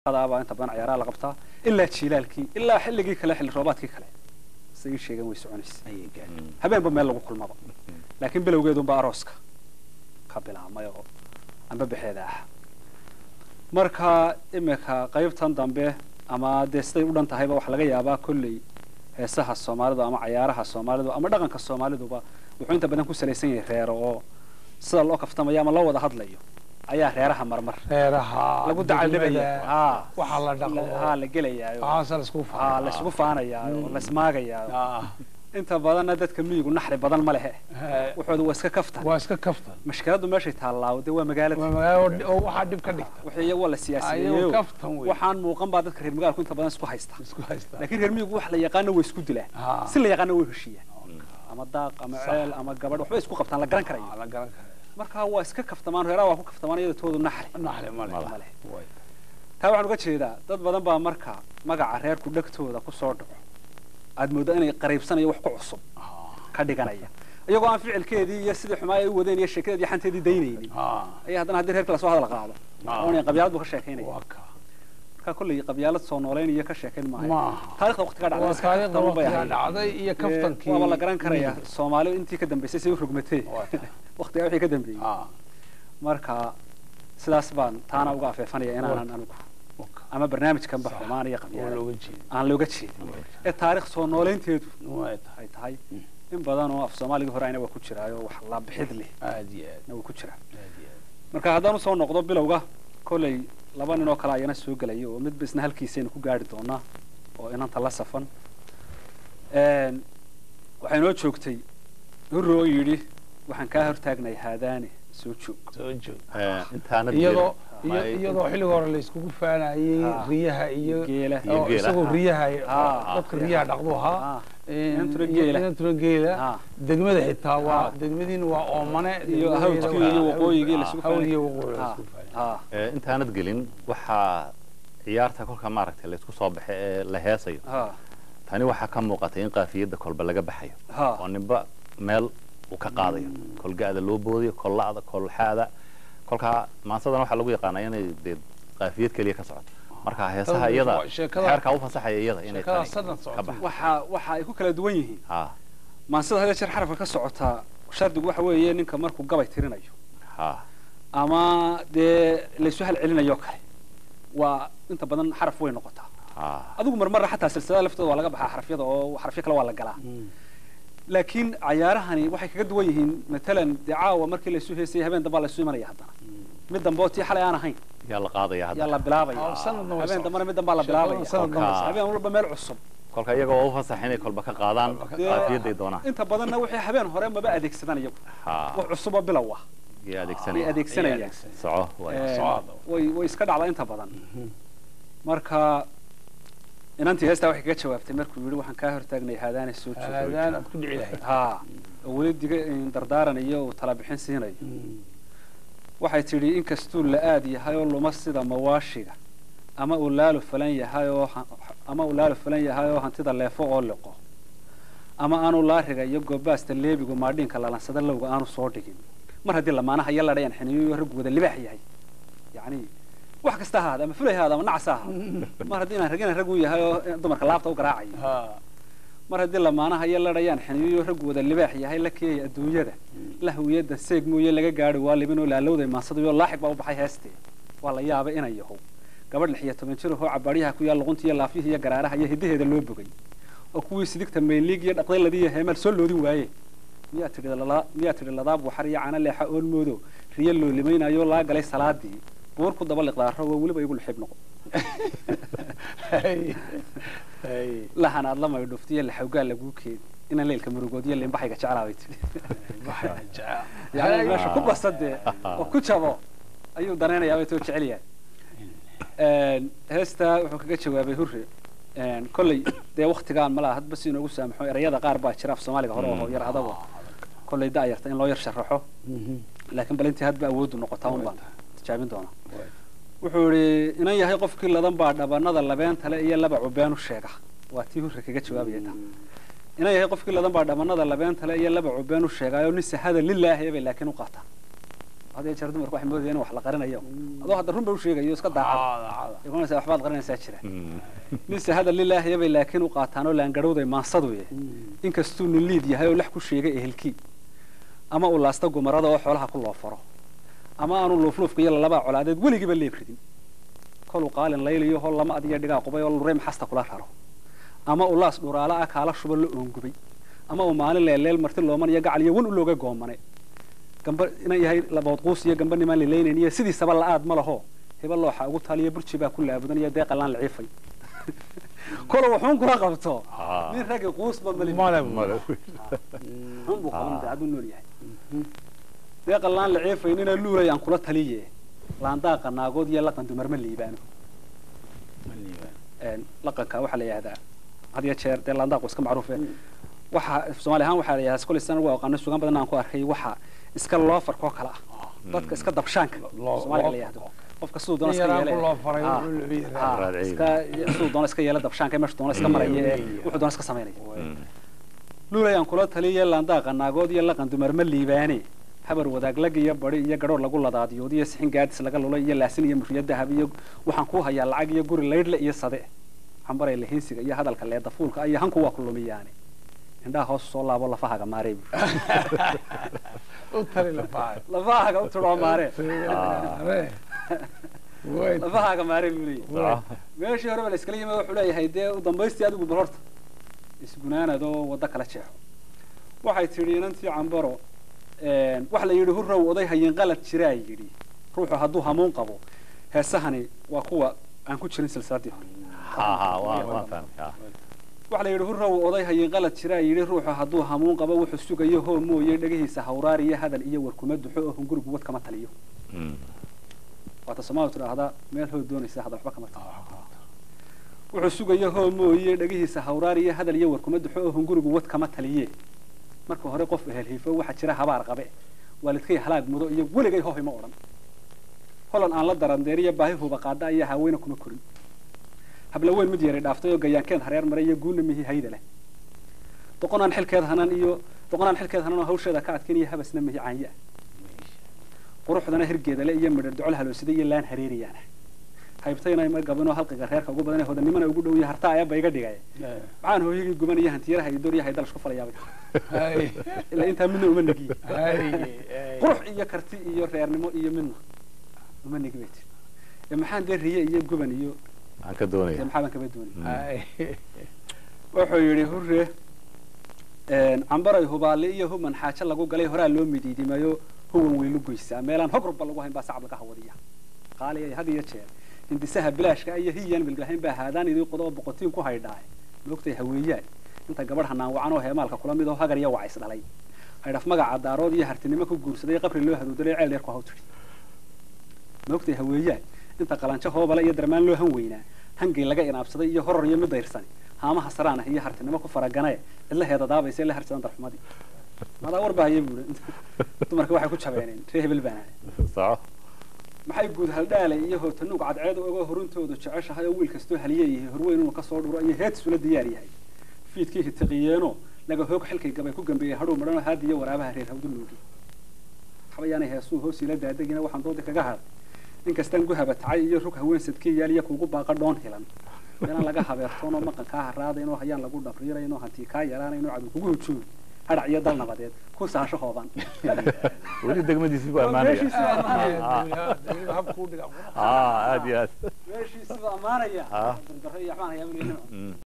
baa inta badan ciyaaraha la qabtaa ilaa jiilaalkii ilaa xilligii kale xilli roobaadkii kale say sheegeen way soconaysa habeenba meel lagu kulmaba laakiin bilowgeedunba arooska ka bilaabmay oo amba bexeeda ah marka imika qaybtan dambe ama dee siday u dhan tahayba waxaa laga yaabaa kolley heesaha soomaalidu ama cayaaraha soomaalidu ama dhaqanka soomaaliduba wuxuu inta badan ku salaysan yahay reero oo sida loo kaftamayo ama loo wada hadlayo ayaa reeraha marmar reeraha lagu dacaldhibaya haa waxaa la dhaqo haa la gelayaayo waxaasa la isku haa la isugu faanayaayo la ismaagayaayo inta badanna dadka miyigu naxri badan ma lehe wuxooda waa iska kaftan waa iska kaftan mashkiladdu meeshay taallaa dee waa magaalada waa magaalo oo waxaa dhib ka dhigta wixii iyagu waa la ayagoo siyaasiyeeyo kaftan wey waxaan muuqan baa dadka reer magaalku inta badan isku haysta isku haysta laakiin reer miyigu wax la yaqaano way isku dilaan Haa. si la yaqaano way heshiiyaan ama daaq ama ceel ama gabadh waxbay isku qabtaan la garan karayo Aa, la garan kara marka waa iska kaftamaan reeraha waa ku kaftamaan iyada toodu naxri naxli male ma leh way taa waxaan uga jeedaa dad badan baa marka magaca reerku dhegtooda ku soo dhaco aad mooddo inay qariibsanayo wax ku cusub ka dhiganaya iyagoo aan ficilkeedii iyo sidii xumaa ay u wadeen iyo sheekadeedii xanteedii daynaynin haa ayaa haddana haddii reerka lasoo hadal qaado Ah. oonay qabyaalad buu ka sheekaynaya waa ka marka kolley qabyaalad soo noolaynaya ka sheekayn maayo maaha taarikhda waqtiga dhacday waa iska taariikhda kaftan bay waqtiga ahayd. dhacday iyo Ee, kaftankii waaba la garan karaya soomaali intii ka dambeysay say u rogmatee Waa ta. waqtigaa wixii ka dambeeyey haa marka sidaas baan taana uga afeefanaya inaanan anigu waa ka ama barnaamijkanba Sax. xumaan iyo oo qabyaalad looga jeedo aan looga jeedin ee taarikh soo noolaynteedu way tahay ay tahay in badan oo af soomaaligii hore ayna waa ku jiraayo wax la bixid leh aad iyo aad na waa ku jiraa aad iyo aad marka haddaan usoo noqdo bilowga kolley laba nin oo kale ayana soo gelaya oo midba isna halkiisaynu ku gaari doonaa oo inanta la safan Een, waxay noo joogtay hurro oo yidhi waxaan kaa hortaagnay haadaane soo joog soo joog intaanad iyadoo gelin. iyo- iyadoo xilliga hore la iskugu faanayay Haa. riyaha iyo geela Iyo oo geela. isagoo riyaha Haa. dadka riyaha dhaqdu ahaa Ah, Een, inantuna iyo- geela. inantuna geela ah, degmada xitaa waa Haa. degmadiina waa oomane iyo degmadeeda hawdkii waa- iyo waqooyigii la Haa, isugu hawd iyo faanay. waqooyi la Ah, isugu faanay. ah, Ee, intaanad gelin waxaa ciyaarta kolka maaragtay la isku soo baxay ee la heesayo ah, tani waxaa ka muuqatay in qaafiyadda kolba laga baxayo ah. oo ninba meel uu ka qaadayo kolga'da loo boodiyo kolla'da kolxaada kolkaa maansadan waxaa lagu yaqaanaa inay dee qaafiyad keliya ka socoto marka heesaha Tan iyada sheekada- xeerkaa u fasaxaya iyada inay sheekada tani sanad ka socota. baxdo waxa waxa ay ku kala duwan yihiin ha maansida hada jeer xarafka ka socotaa shardigu waxa weeye ninka markuu gabay tirinayo ha ama dee laysu halcelinayo kale waa inta badan xaraf way noqotaa ha adigu marmarra xataa silsilada laftooda waa laga baxaa xarafyada oo xarafyo kale waa la galaa laakiin cayaarahani waxay kaga duwan yihiin matalan dee caawa markii laysu heesayay habeen dambaa laysu imanaya haddana mid dambe oo tii xalay aan ahayn yaa la qaadaya yaa hadda la bilaabaya Oo sanadna way habeen socotay. dambana mid dambaa la Sheekada bilaabaya sanad dambe socotay. habeen walba meel cusub kolka iyaga waa u fasax inay kolba ka qaadaan Dee, qaafiyadday doonaan inta badanna wixii habeen hore maba adeegsadaan iyagu ha wax cusuboo bilow ah yay ay adeegsanaya adeegsanayaan soco waay. Ee, socda. way way iska dhacdaa inta badan marka inantii heestaa waxay kaga jawaabtay markuu yidhi waxaan kaa hortaagnay haadaane soo joogo aadaan aad ku dhici lahayd haa oo weli diga dardaaranayo uu tala bixin siinayo waxay tidhi inkastuu la aad yahay oo luma sida mawaashiga ama uu laalu falan yahay oo ha- ama uu laalu falan yahay oo hantida leefo oo liqo ama aanu laariga iyo goobaasta leebigu maadhiinka lalansada lowga aanu soo dhigin mar haddii lamaanaha iyo ladhayan xiniyo raggu wada libaax yahay yacni wax kasta ha ahaada ama fulay ha ahaada ama nacas ha ahaada mar haddii inaan ragina rag u yahay oo dumarka laabta u garaacayo haa mar haddii lamaanaha iyo ladhayaan xiniyo raggu wada libaax yahay la keeyay adduunyada la hawiyada seeg mooye laga gaadhi waa libinoo laalowday maansadayo laaxig baa u baxay heestee waa la yaabay inay yahow gabadh lix iyo toban jir ahoo cabaaryaha ku yaal luqunta iyo laafyihi iyo garaaraha iyo hiddaheeda loo bogay oo kuwii sidigta mayliig iyo dhaqdayladii iyo heemaal soo loodin waaye miyaa tidhi lala- miyaa tidhi ladaab waxar iyo cana leexa oon moodo riyo loo limaynayo laa galay salaadii buur ku daba liqdaaro waa weliba igu lixib noqo hay hay lahan aad la maydhuftiyo laxawgaa laguu keeni inaan leelka murugoodiyo limbaxayga jeclaa bay tidhi waxaa jecel yani meesha ku basadee oo ku jabo ayuu danaynayaa bay too jecel yahay heestaa wuxuu kaga jawaabay hurre kolley dee waktigaan malaha hadba si inoogu saamaxo erayada qaar baa jira af soomaaliga hore oo yar adago kolley da'yarta in loo yar sharaxo laakiin bal intii hadba awooddu noqotaa un baan tijaabin doonaa wuxuu idhi inan yahay qofkii ladan baa dhabanada labeentale iyo laba cubeenu sheega waa tii hurre kaga jawaabaya taa inan yahay qofkii ladan baa dhabanada labeentale iyo laba cubeenu sheegaayo nin sahada lilaahi bay laakiin u qaataa hadee jeer dumarku waxay moodayeen in wax la qarinayo adoo hadda run ba u sheegayo iska daacad caada igunaysa waxbaad qarinaysaa jira Mm. ninse hadal lilaahiya bay laakiin u qaataan oo laangarhowday maansaduye inkastuu nin liid yahay oo lax ku sheegay ehelkii ama uu laasta gumarada oo xoolaha ku loo faro ama aanu luufluufka iyo lalabaa colaadeed weligiiba leeb ridin koluu qaalin layliyo hol lama adiyo dhigaa qubay oo lurey maxasta kula raro ama uu laas dhuraala ah kaala shuba la oongubay ama uu maalin leelleel marti looman iyo gacal iyo wan u looga goomane gamba inan yahay labood quus iyo gamba nimaan lilaynayn iyo sidiisaba la-aad ma laho hiba looxa ugu taaliyo burji baa ku laabudan iyo deeqa laan liciifay kolo wuxuun kula qabto Ah. nin raggi quusba mali male Male. xun buu qaban daacad u nool yahay deeqa laan liciifay nina luulay aan kula taliye laandaaqa naagood iyo laqan dumar ma liibaano Een, laqanka waxaa la yidhahdaa had iyo jeer dee laandaaqu iska macruufe waxa soomaali ahaan waxaa la yidhahdaa kolay sana ugu aqaano sugaan badan aan ku arkay waxa iska loofarkoo kale ah dadka iska dabshaanka Loo- soomaaliga la loo- yidhahdo qofka siduu doona nin iska yaraan yeele ku loo faray Ah, wuxuu leeyahay ah, raadciye. iska siduu doona iska yeela dabshaanka meesha doona iska maraya ee wuxuu doona iska samaynaya Mm. luulayaan kula taliya laandaaqa naagood iyo laqan dumar ma liibaane habar wadaag lag iyo bari iyo gadhoor lagu ladaadiyood iyo sixin gaadis laga lulay iyo laasin iyo murriyo dahab iyo waxaan ku hayaa lacag iyo guri laydhle iyo sade xambaray lahinsiga iyo hadalka leeda fuulka iyo hanku waa ku lumiyaane indhaha hoos soo laabo lafahaga maaree bu u tali lafahay lafahaga u tudhoo maaree way lafahaga maaree buu leeyahay Ah. meeshii horeba la iskala yimid wuxuu leeyahay dee u dambaystii adigu bal horta isgunaanad oo waddo kala jeexo waxay tidhi inantii cambaro een, wax la yidhi hurrow oday hayin qalad jiraa yidhi ruuxu hadduu hamuun qabo heesahani waa kuwa aan ku jirin silsiladii hore Ha, ha, waa- waan fahmay. Ah. waxa la yidhi hurrow oday hayin qalad jiraa yidhi ruuxu hadduu hamuun qabo wuxuu sugayo hoo mooye dhegihiisa hawraar iyo hadal iyo warkuma duxo oo hungurigu wad kama taliyo Mm. waata soomaalidu tidhaahdaa meel hoo doonaysa hadal waxba kama taliyo wuxuu sugayo hoo mooye dhegihiisa hawraar iyo hadal iyo warkuma duxo oo hungurigu wad kama taliye marka hore qof ehelhiifo waxaa jira habaar qabe waalidkay halaag mudo iyo weligay hohay ma odhan holan aan la darandeeriyo baahi huba qaada iyo haaweyna kuma korin habla weyn mid yaray dhaaftay oo gayaankeed hareer maray iyo guuna mihi hayda leh doqonaan xilkeed hanan iyo doqonaan xilkeed hanan oo hawsheeda ka adkayn iyo habasna mihi caanya quruxdana hirgeeda le iyo midhar docol haloosida iyo laan hareeriyaana haybtayna ma gabinoo halqiga reerka ugu badan ee hodanimana ugu dhow iyo hartaa ayaba iga dhigay maxaan hooyagii guban iyo hantiyaraha iyo dooryaha dalash ku falayaabay ilaa intaa midna uma negiye qurux iyo karti iyo reernimo iyo midna uma negi bay tiri ee maxaan dee riye iyo guban iyo Aan ka dee doonaya. maxaa baan kaba doonay wuxuu yidhi hurre een, cambaray hubaale iyo human xaajo lagu galay horaa loo midiidimayo huwan weylu goysaa meelaan hog rubba lagu hayn baa sacab laga hawadiya qaali ay had iyo jeer hindisaha bilaashka iyo hiyaan milgahayn baa haadaan idii qodoba boqotiin ku haydhaay moogtay haweeyaan inta gabadh hanaan wacan oo heemaalka kula mid oo hagar iyo wacays dhalay haydhaf magaca daarood iyo hartinimo ku guursaday qabri loo haduudalay ceel dheer ku haw tidhi moogtay haweeyaan inta qalanjo hoobale iyo darmaan loo han weynaa hangay laga inaabsaday iyo horor iyo mid dayrsani haamaha saraan ah iyo hartinimo ku faraganae cidlaheeda daabaysa la harjadan darxumadii madaa war baa hayay buuri dumarka waxay ku jabeeneen ree hebel baana Soco. maxay guud haldhaale iyo hootanuug cadceed oga horuntoodu jeceshahay oo wiil kastoo haliyeeyahay horweyn inuu kasoo dhuro iyo heedsula diyaar yahay fiidkii hitiqiyeeno laga hoog xilkay gabay ku gambeeyey hadhow madhanoo haadi iyo waraabaha reer hawduloogi xabayaanay heesuu hoos ila daadegina waxaan doodi kaga haday inkastaan guhaba tacay iyo rug haween sadkii yaal iyo kuugu baaqa dhoon hilan meelaan laga habeertoon oo maqan kaa haraadayn oo hayaan lagu dhabriirayn oo hantii kaa yaraanayn oo cadow kugu hujuumi hadhac iyo dal nabadeed ku saasho hooban Weli degmadiisii buu ammaanaya. meeshiisii baa ammaanaya habkuu dhiga Ah, aad iyo aad. meeshiisii baa ammaanaya Ah. dardaro iyo waxbaan hayaa Mm.